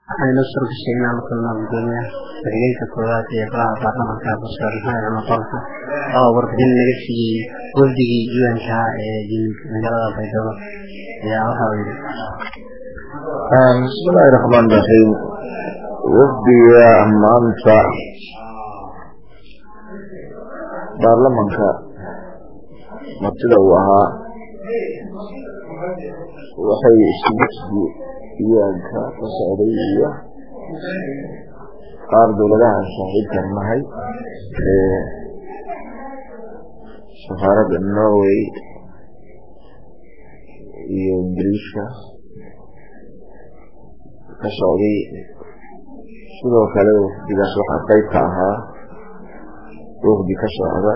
waxaynu surgashay inaan la kulno gudoomiyaha ku-xigeenka koowaad ee golaha baarlamanka basar maxamed cumar qolka oo warbixin naga siiyey wafdigii un-ka ee yimid magaalada baydhabo ayaa waxa uu yidhi bismillahi raxmaan raxiim wafdiga maanta baarlamanka martida uu ahaa waxay isugudsi un-ka ka socday iyo qaar dowladaha aan saaxiibkan nahay ee safaaradda norway iyo ingiriiska ka socday sidoo kale wafdigaas waxaa qeyb ka ahaa wafdi ka socda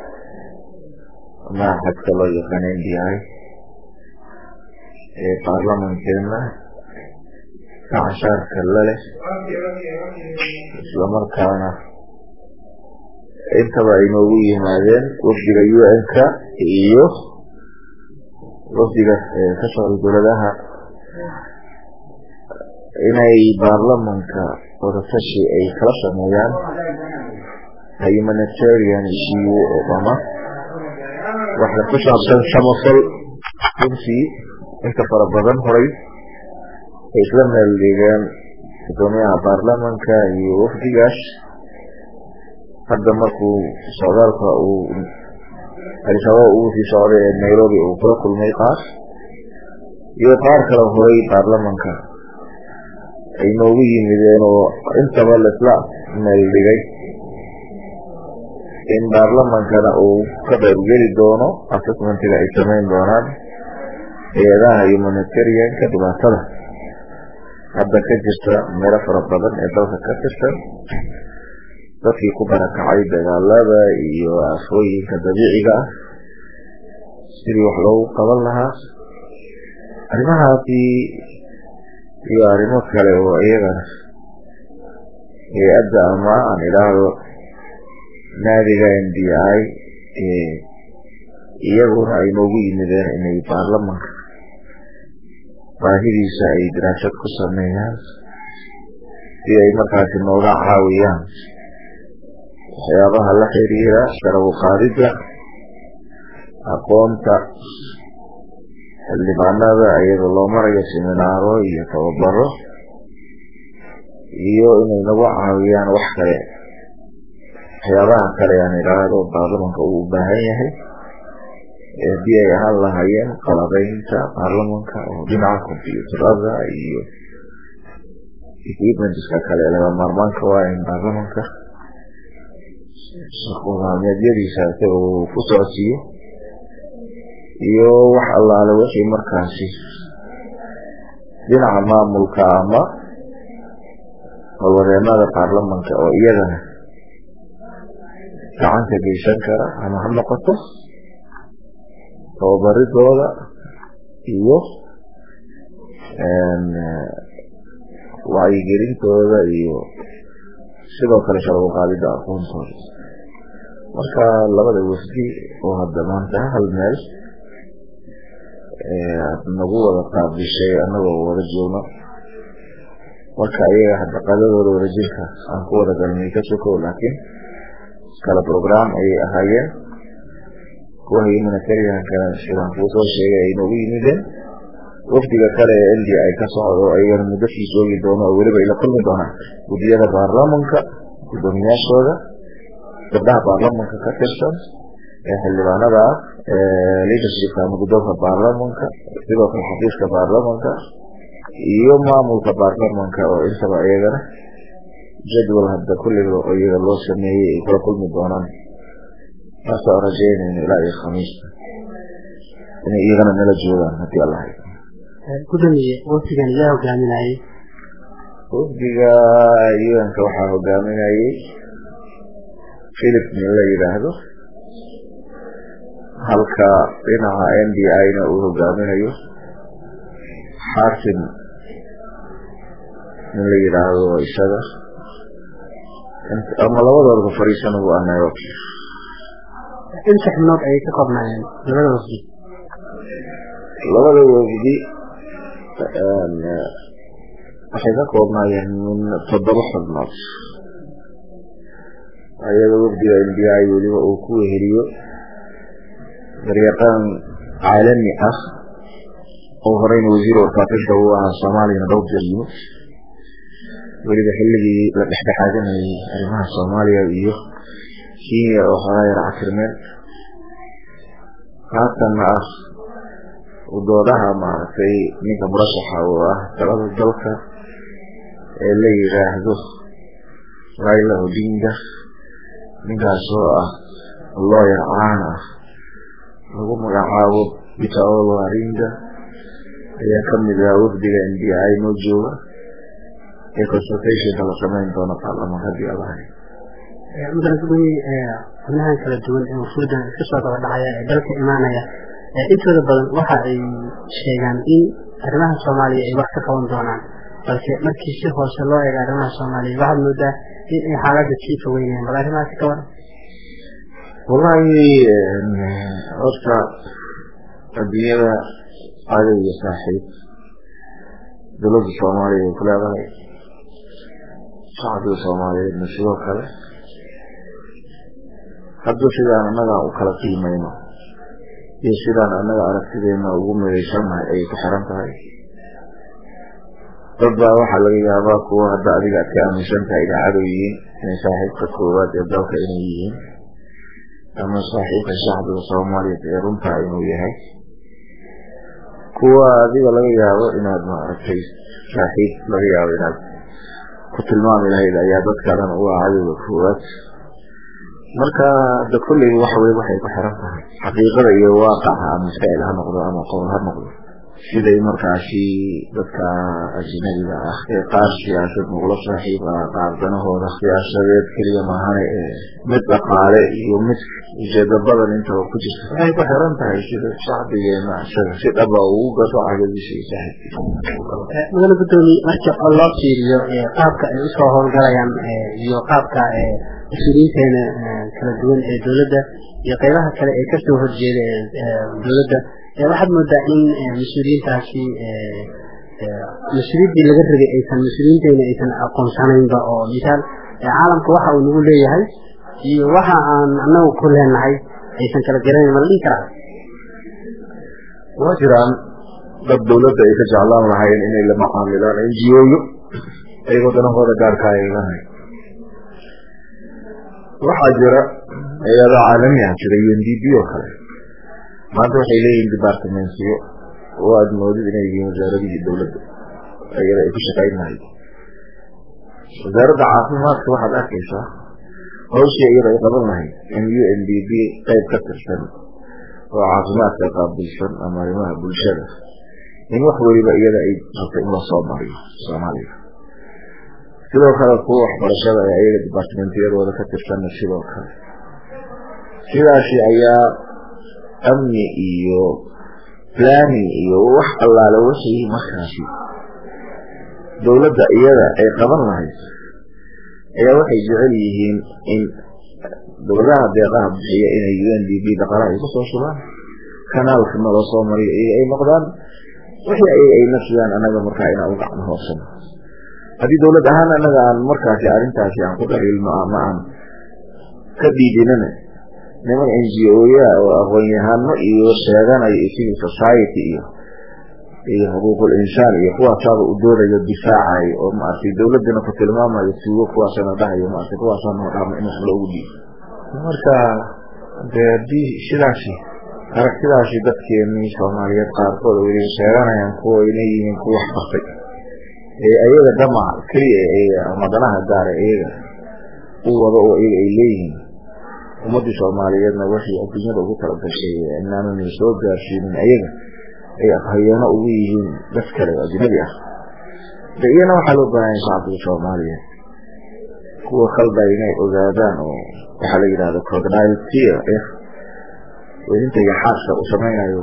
maaxadka loo yaqaan n d i ee baarlamankeena gacanshaarka laleh islamarkaana intaba ay noogu yimaadeen wafdiga un-ka iyo wafdiga ka socda dowladaha inay baarlamanka wadatashi ay kala sameeyaan humanitarian issue oo dhama waxa ku saabsan samafal runtii inta fara badan horay ay isla meel dhigeen gudoomiyaha baarlamanka iyo wafdigaas hadda markuu socdaalka uu alisababa uu sii socday ee nairobi uu kula kulmay qaar iyo qaar kale horay baarlamanka ay noogu yimideen oo intaba laisla meel dhigay in baarlamankana uu ka qaybgeli doono assessmentiga ay samayn doonaan hay-adaha humanitarianka dhibaatada hadda ka jirta meelo fara badan ee dalka ka tirsan dadkii ku barakacay dagaalada iyo aafooyinka dabiiciga ah sidii wax loogu qaban lahaa arrimahaasi iyo arrimo kale oo iyagana hay-adda ama aan idhaahdo naadiga n d i iyaguna ay noogu yimideen inay baarlamanka baahidiisa ay daraasad ku sameeyaan si ay markaasi nooga caawiyaan waxyaabaha la xiriira sarabu qaadidda aqoonta xildhibaanada iyadoo loo marayo seminaaro iyo tababaro iyo inay nagu caawiyaan wax kale waxyaabaha kale aan idhaahdo baarlamanka uu u baahan yahay haddii ay ahaan lahaayeen qalabeynta baarlamanka oo dhinaca combyuutarada iyo equipmentska kale laga maarmaanka waa in baarlamanka shaqomaalmeedyadiisa isaga uu ku socodsiiyo iyo wax allaale wixii markaasi dhinaca maamulka ama howlwadeenada baarlamanka oo iyagana gacanka geysan kara ama ha noqoto tababaridooda iyo wacyigelintooda iyo sidoo kale sharbu qaadida aqoontooda marka labada wafdi oo hadda maanta hal meel aad nagu wada qaabishay annagoo wada joogno marka iyaga hadda qadadooda wada jirka aan ku wada galnay ka sokow laakiin kala program ayay ahaayeen kuwa humanitariankana sidaan kuu soo sheegay ay noogu yimideen wafdiga kale ee n d i ka socdo ayagana muddo sii joogi doono oo weliba ay la kulmi doonaan guddiyada baarlamanka guddoomiyaashooda gabdhaha baarlamanka ka tirsan ee xildhibaanada ah ee leadershipka ama guddoonka baarlamanka sidoo kale xafiiska baarlamanka iyo maamulka baarlamanka oo intaba iyagana jadwal hadda kulliga oo iyaga loo sameeyey ay kula kulmi doonaan taasoo rajeynayno ilaa iyo khamiista inay iyagana nala joogaan haddii alla hay gudoomiye wafdigan yaa hogaaminayay wafdiga un-ka waxaa hogaaminayay philip nin la yidhaahdo halka dhinaca n d i-na uu hogaaminayo xaakim nin la yidhaahdo isaga ama labadoodaba fariisan ugu ah nairobi inta xubnood ayay ka koobnaayeen labada wafdi labada wafdi waxay ka koobnaayeen min toddoba xubnood ayada wafdiga n b i weliba uu ku weheliyo garyaqaan caalami ah oo horeyna wasiir warfaafinta uu ahaa soomaaliyana dhowr jeer yimid weliba xilligii la dhexdhexaadanayay arrimaha soomaaliya iyo kenya oo xogaa yar cakirmeen haatanna ah udoodaha maaragtay ninka murashaxa oo ah talada dalka ee la yidhaahdo raila odinga ninkaas oo ah looyar caan ah lagu magacaabo bitaolo aringa ayaa kamid ah wafdiga n b i noo jooga ee consultationka la samayn doono baarlamaan haddii alahay mudane gudoomiye xubnahan kala duwan ee wafuudan iska soo daba dhacaya ee dalka imaanaya intooda badan waxa ay sheegaan in arrimaha soomaaliya ay wax ka qaban doonaan balse markii si hoose loo eego arrimaha soomaaliya waxaad moodaa in ay xaaladda sii fogeynayaan bal arrimahaasi ka waran wallahi horta adduunyada cadow iyo saaxiib dowladda soomaaliya ay ku leedahay shacbiga soomaaliyeedna sidoo kale hadduu sidaan annaga u kala qiimayno iyo sidaan annaga aragtideena ugu midaysannahay ayay ku xiran tahay dad baa waxaa laga yaabaa kuwa hadda adiga aad ka aaminsan tahay inay cadow yihiin inay saaxiibka koowaad ee dalka inay yihiin ama saaxiibka shacbiga soomaaliyeed ee runtaa inuu yahay kuwa adiga laga yaabo inaad maaragtay saaxiib laga yaabo inaad ku tilmaami lahayd ayaa dadka dhan u ah cadowga koowaad marka da kulley waxwey waxay ku xiran tahay xaqiiqada iyo waaqaca ama ficil ha noqdo ama qowl ha noqdo siday markaasi dadka ajnabiga ah ee qaar siyaasad muqlo saaxiib ah qaar danahooda siyaasadeed keliya maahane ee mid dhaqaale iyo mid ujeedo badan intaba ku jirta waxay ku xiran tahay sida shacbigeena isaga si dhaba ugu gato cadadiisa iyo saaxiibkiisa mudane gudoomiye marka oo loo fiiriyo qaabka ay usoo howlgalayaan iyo qaabka mas-uuliyiinteena kala duwan ee dowladda iyo qaybaha kale ee kasoo horjeeda dowladda waxaad moodaa in mas-uuliyiintaasi mas-uuliyaddii laga rabay aysan mas-uuliyiinteena aysan aqoonsanaynba oo misaal caalamka waxa uu nagu leeyahay iyo waxa aan anagu ku leenahay aysan kala garanayn ma la dhihi karaa waa jiraan dad dowladda ay ka jeclaan lahaayeen inay la macaamilaan n g o-yo ayagoo danahooda gaarka aylahay waxaa jira hay-ada caalami ah jira u n d b oo kale maanta waxay leeyihiin departamentiyo oo aada moodid inay yihiin wasaaradihii dowladda ayada ay ku shaqayn lahayd wasaaradda caafimaadka waxaad arkaysaa hawshii iyada ay qaban lahayd in u n d b qayb ka tirsan oo caafimaadka qaabilsan ama arrimaha bulshada in wax weliba iyada ay rabto in lasoo mariyo soomaaliya sidoo kale kuwa waxbarashada ee ayaga departamentiyadooda ka tirsanna sidoo kale sidaasi ayaa amni iyo planning iyo wax allaale wixii markaasi dowladda iyada ay qaban lahayd ayaa waxay jecel yihiin in dowladaha deeqaha bixiya inay u n d b dhaqaalaha ay kusoo shubaan kanaalka nala soo mariyo iyaga ay noqdaan wixii ayaga ay nafsidaan annaga markaa inaan u gacno hoosano haddii dowlad ahaan annaga aan markaasi arrintaasi aan ku dhaliilno ama aan ka dhiidinana niman n g o-ya oo aqoon-yahano iyo sheeganayo iyo civil society iyo iyo xuquuqul insaan iyo kuwaasaaba u doodayo difaacayo oo maaragtay dowladdana ku tilmaamayo tuugo kuwaasana dhahayo maaragtay kuwaasana noo dhaama in wax loogu dhiibo marka dee haddii sidaasi aragtidaasi dadkeenii soomaaliyeed qaarkood weliba sheeganayaan kuwa inay yihiin kuwa wax bartay ee ayaga damac keliya eega ama danaha gaara iyaga u wado oo iyaga ay leeyihiin ummaddii soomaaliyeedna waxay adduunyada ugu tala gashay inaanana soo gaarsiinin ayaga ay afhayeeno ugu yihiin dad kale oo ajnabi ah de iyana waxaa loo baahanya shacbiga soomaaliyeed kuwa khalda inay ogaadaan oo waxaa la yidhahda crocodile tear eh welinta iyo xaaska uu samaynayo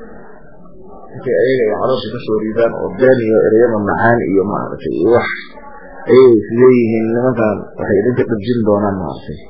intay ayaga ay caloosha kasoo riidaan oo been iyo ereyada macaan iyo maaragtay iyo wax ayay isleeyihiin nimankan waxay idinka dhabjin doonaan maaragtay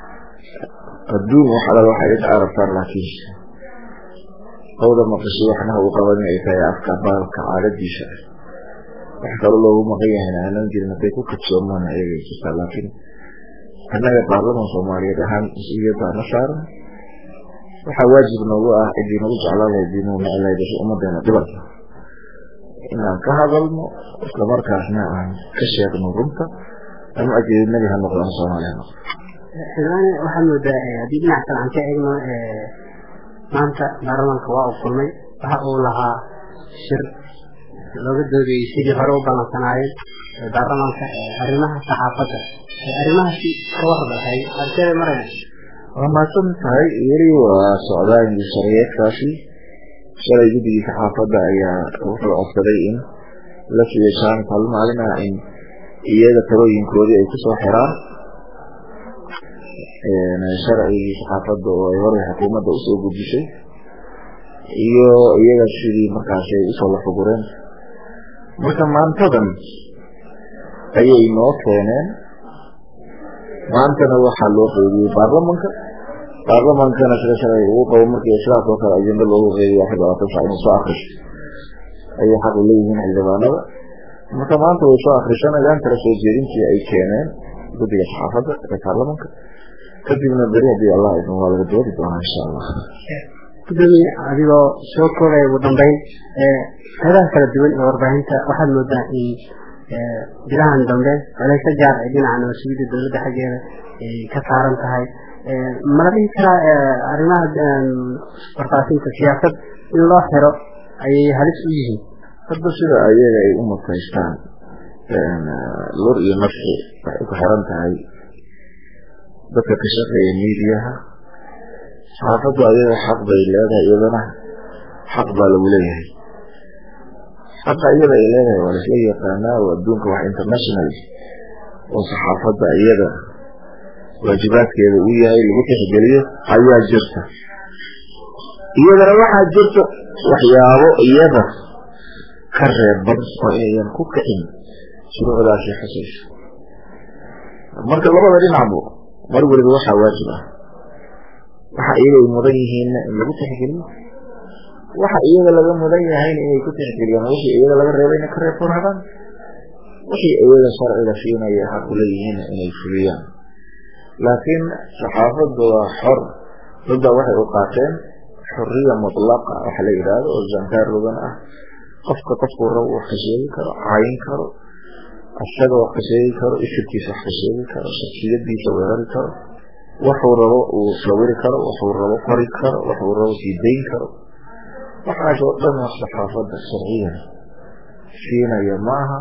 adduun wax alal waxay idinka arabtaan laakiin hawda maqashay waxna uu qaban inay tahay afka baalka caadadiisa wax kalo loogu maqan yahayna aanan jirin hadday ku kadsoomaan ayagay jirtaa laakiin annaga baarlaman soomaaliyeed ahaan mas-uuliyaddaa na saaran waxaa waajib noogu ah cidii nagu jeclaan lahayd dii nagu necel lahayd wixii ummadeena dhibanka inaan ka hadalno islamarkaasna aan ka sheegno runta ama ajeedinabi ha noqdo ama soomaali ha noqdo xildhibaane waxaad moodaa haddii dhinac kale aan ka eegno maanta baarlamaanka waa uu kulmay waxa uu lahaa shir looga doodayey sidii hore u ballansanaayeen baarlamaanka arrimaha saxaafadda arrimahaasi ka wardahay halkeeda maraya waa mahadsan tahay weli waa socdaa indishareyeedkaasi shalay guddigii saxaafadda ayaa wuxuu codsaday in la siiyo jaamis hal maalin ah in iyaga talooyinkoodii ay kusoo xiraan sharcigii saxaafadda oo ay hore xukuumadda usoo gudisay iyo iyaga sidii markaasi ay usoo lafugureen marka maantadan ayay noo keeneen maantana waxaa loo qeybiyey baarlamanka baarlamankana sida shalay ugu qabo markii sidaas oo kale ajenda loogu qeybiya afar labaatan sac inuu soo akriso ayay xaq u leeyihiin xildhibaanada marka maanta way soo akrisanayaan kala soo jeedintii ay keeneen guddiga saxaafadda ee baarlamanka kadibna beri haddii allah idin waa laga doodi doonaa insha allah gudoomiye adigoo soo koobaya ugu dambeyn qeybaha kala duwan ee warbaahinta waxaad moodaa in bilahan dambe culayso gaar ay dhinaca nabadsugyada dowladda xaggeeda ay ka saaran tahay mala dhihi karaa arrimaha warfaafinta siyaasad in loo xiro ayay halis u yihiin hadda sida ayaga ay u mutaystaan lur iyo nafsi waxay ku xiran tahay dadka ka shaqeeya miidiyaha saxaafaddu ayaga xaq bay leedahay iyadana xaq baa lagu leeyahay xaqa iyada ay leedahay waa laisla yaqaanaa oo adduunka wax international oo saxaafadda iyada waajibaadkeeda uu yahay lagu tixgeliyo ayaa jirta iyadana waxaa jirta waxyaabo iyada ka reeban oo inayan ku kicin shuruucdaasi xusayso marka labada dhinacbu mar weliba waxaa waajib ah waxa iyaga ay mudan yihiinna in lagu tixgeliyo waxa iyaga laga mudan yahayna inay ku tixgeliyaan wixii iyaga laga reebayna ka reebtoonadaan wixii iyaga sharciga siinaya xaq u leeyihiinna inay fuliyaan laakiin saxaafaddu waa xor dadba waxay u qaateen xoriya mutlaqa waxa la yidhaahdo oo zankaar rugan ah qofka qofkuu rabo wax ka sheegi karo cayin karo isaga wax ka sheegi karo ishirkiisa wax ka sheegi karo shaksiyadiisa weerari karo waxuu rabo uu sawiri karo waxuu rabo qori karo waxuu rabo sidayn karo waxaas oo dhan wax saxaafadda sharciyan siinaya maaha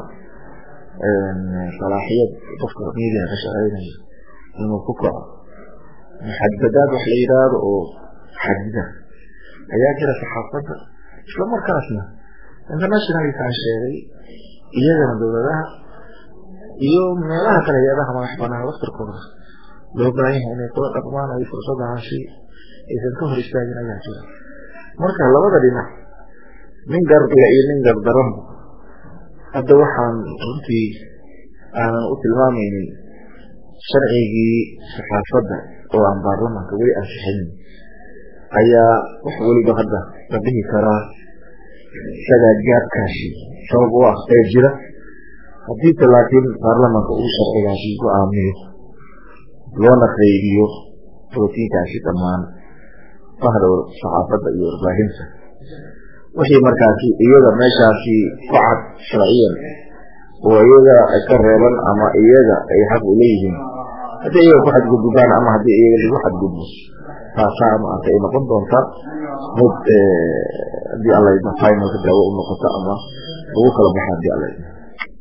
salaaxiyad qofka miidiya ka shaqeynaya inuu ku kaco muxadadaad wax la yidhaahdo oo xadida ayaa jira saxaafadda isla markaasna internationalkaa sheegay iyagana dowladaha iyo meelaha kale hay-adaha madax banaan laftirkooda loo baahan yahay inay kula dhaqmaan ay fursadahaasi aysan ka hor istaagin ayaa jira marka labada dhinac nin gardila iyo nin gardaranba hadda waxaan runtii aanan u tilmaamaynin sharcigii saxaafadda oo aan baarlamaanka weli ansixinin ayaa wax weliba hadda la dhihi karaa isagaa gaabkaasi sabab u ah ee jira haddiise laakiin baarlamaanka uu sharcigaasi go-aamiyo loona qaybiyo rootiinkaasi dhammaan bahda saxaafadda iyo warbaahinta wixii markaasi iyaga meeshaasi ku cad sharciyan oo iyaga ka reeban ama iyaga ay xaq u leeyihiin haddii iyaga ku xadgudbaan ama haddii iyaga lagu xadgudbo taasaa maarta ay noqon doontaa mid haddii alla idmo finalka daawo u noqoto ama lagu kala baxo haddii alla idmo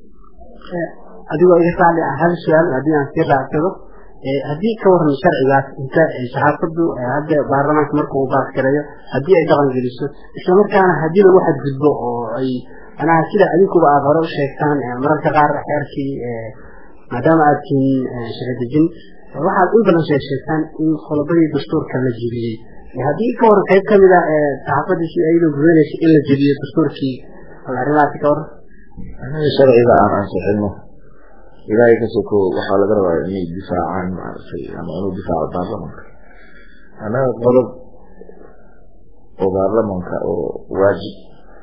adigoo iga raali ah hal su-aal haddii aan sii raacsado haddii ka waran sharcigaas inta saxaafaddu hadda baarlamaanka marka uu baaskareeyo haddii ay dhaqan geliso isla markaana haddii lagu xadgudbo oo ay manaha sida adinkuba aada hore u sheegtaan mararka qaar xeerkii maadaama aad tihiin shaqadejin waxaad in badan shee sheegtaan in qodobadii dastuurka la jebiyey haddii ka waran qayb kamid a saxaafadii si ayadoo gudanaysa in la jebiyo dastuurkii arrimahaasi ka waran anaga sharciga aan ansixino ilaahay ka soko waxaa laga rabaa inay difaacaan maaragtay ama inuu difaaco baarlamanka annaga qodob oo baarlamanka oo waajib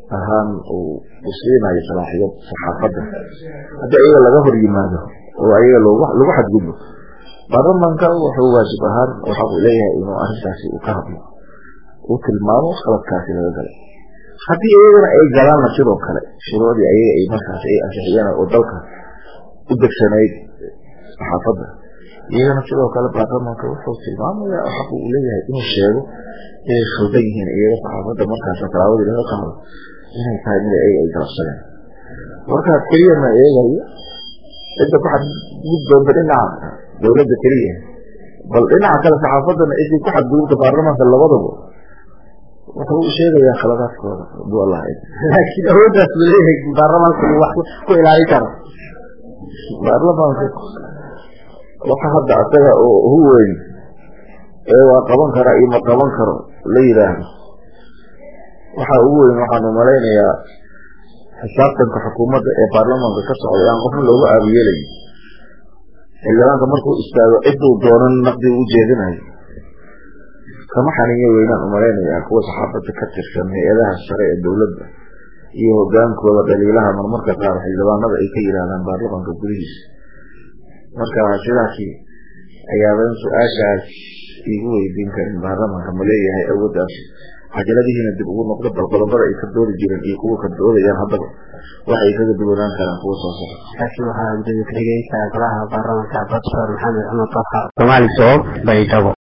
ahaan uu siinayo salaaxiyad saxaafadda haddii ayaga laga hor yimaado oo ayaga lagu xadgudbo baarlamaanka wuxuu waajib ahaan waxa uu leeyahay inuu arrintaasi uu ka hadlo uu tilmaamo khaladkaasi laga galay haddii iyagana ay galaanna sidoo kale shuruucdii ayaga ay markaas ay ansixiyeen oo dalka u degsanayd saxaafadda iyagana sidoo kale baarlamaanka wuxuu tilmaamayaa xaq uu leeyahay inuu sheego inay khaldan yihiin iyaga saxaafadda markaasna talaabadii laga qaado inay tahay mid ayaga ay galabsadeen markaa keliyana eegayo cidda ku xadguddoonta dhinaca dowladda keliya bal dhinaca kale saxaafaddana ciddii ku xadgudubta baarlamaanka labadaba wuxuu u sheegayaa khaladaadkooda haduu allah laakiin awooddaas ma leeyahay baarlamaanku uu wax ku ilaalin karo baarlamaanka waxa hadda asaga oo ugu weyn ee waa qaban karaa iyo ma qaban karo la yidhaahdo waxa ugu weyn waxaanu malaynayaa xisaabtanka xukuumadda ee baarlamaanka ka socday aan qofna loogu aabiyeelayo xildhibaanka markuu istaago ciduu doonan naqdi u jeedinayo kama xaniyo weynaan umalaynayaa kuwa saxaafadda ka tirsan hay-adaha sare ee dowladda iyo hogaankooda dhaliilaha marmarka qaar xildhibaanada ay ka yidhaahdaan baarlamaanka gudihiisa marka sidaasi ayaaban su-aashaas igu weydiin karin baarlamaanka ma leeyahay awooddaas cajaladihiina dib ugu noqdo bal qodobada ay ka doodi jireen iyo kuwa ka doodayaan haddaba waxay kaga duwanaan karaan kuwa soo socda kaasi waxaa gudoomiye ku-xigeenka golaha baarlamaanka profesor maxamed cumar taha soomaali soob baydhabo